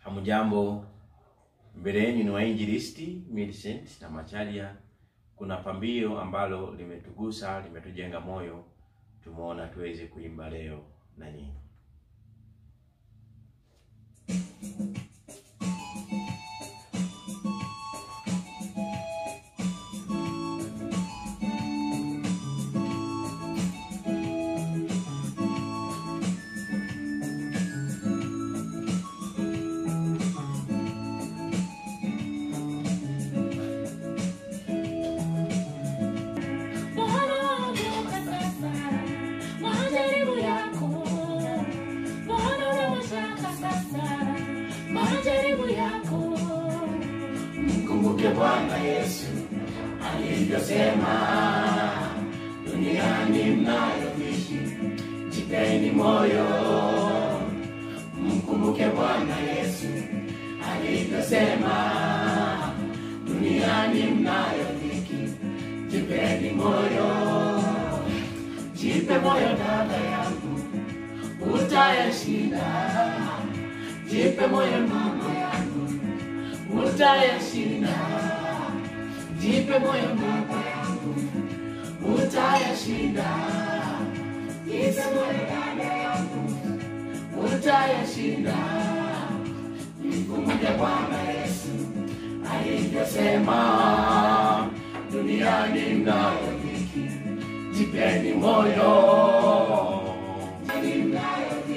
Hamujambo, mbele yenu ni wainjilisti Millicent na Macharia. Kuna pambio ambalo limetugusa, limetujenga moyo, tumeona tuweze kuimba leo na nyinyi. Mkumbuke Bwana Yesu alivyosema, duniani mnayo dhiki, jipeni moyo. Mkumbuke Bwana Yesu alivyosema, duniani mnayo dhiki, jipeni moyo. Jipe moyo dada yangu, utayashinda. Jipe moyo mama yangu, utayashinda. Jipe moyo baba yangu, utayashinda. Jipe moyo dada yangu, utayashinda. Mkumbuke Bwana Yesu alivyosema, duniani mnayo dhiki, jipeni moyo. Duniani mnayo